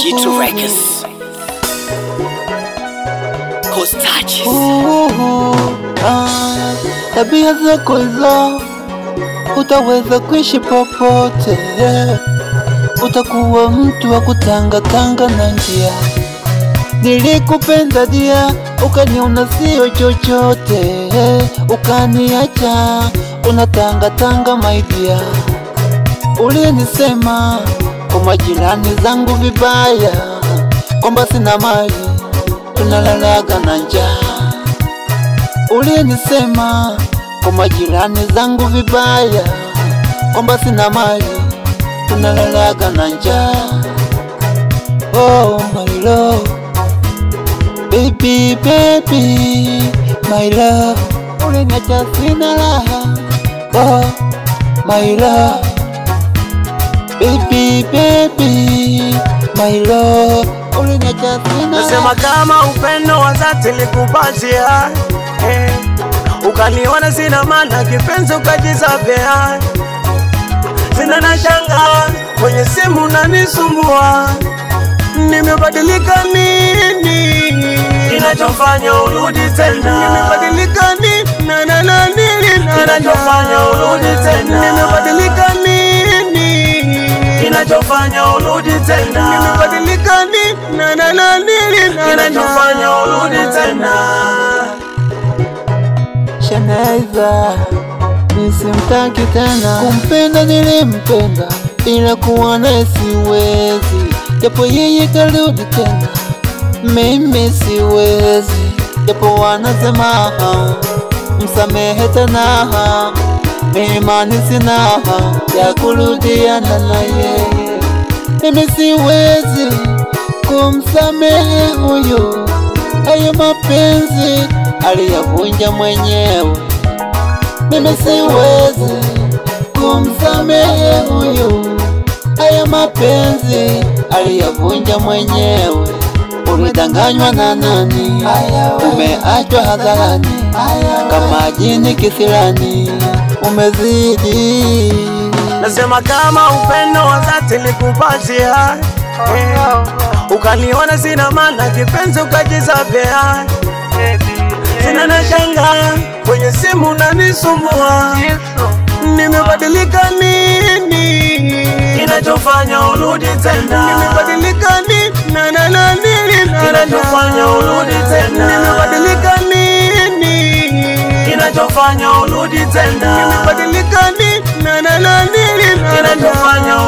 G2 Records. Coast touches. Uhu, ah, tabia zako hizo utaweza kuishi popote, utakuwa mtu wa kutangatanga na njia. Nilikupenda dia, ukaniona sio chochote, ukaniacha unatangatanga maidia. Ulinisema kwa majirani zangu vibaya, kwamba sina mali, tunalalaga na njaa. Ulinisema kwa majirani zangu vibaya, kwamba sina mali, tunalalaga na njaa. Oh my love, baby baby, my love, uliniacha sina raha. Oh my love, baby baby, my love, uliniacha sina Nasema kama upendo wa dhati likupatia eh, ukaniona sina maana kipenzi ukajizabea, sina na shanga kwenye simu nanisumbua, nimebadilika nini kinachofanya urudi tena? Nimebadilika nini na na na nini na kinachofanya urudi tena? Nimebadilika nini kinachofanya urudi tena? Nimebadilika nini na na na nini na kinachofanya urudi tena? Shanaiza nisimtaki tena, kumpenda nilimpenda, ila kuwa naye siwezi, japo yeye karudi tena, mimi siwezi, japo wanasema msamehe tena, imani sina ya kurudiana na yeye, mimi siwezi kumsamehe huyo, hayo mapenzi aliyavunja mwenyewe. Mimi siwezi kumsamehe huyu, haya mapenzi aliyavunja mwenyewe. Ulidanganywa na nani? Umeachwa hadharani kama jini kisirani, umezidi. Nasema kama upendo wa dhati likupatia eh, ukaniona sina maana kipenzi ukajizabea, sina na shanga kwenye simu nanisumbua, nimebadilika nini kinachofanya urudi tena? Nimebadilika nini na na na nini na kinachofanya urudi tena? Nimebadilika nini kinachofanya urudi tena? Nimebadilika nini na na na nini na kinachofanya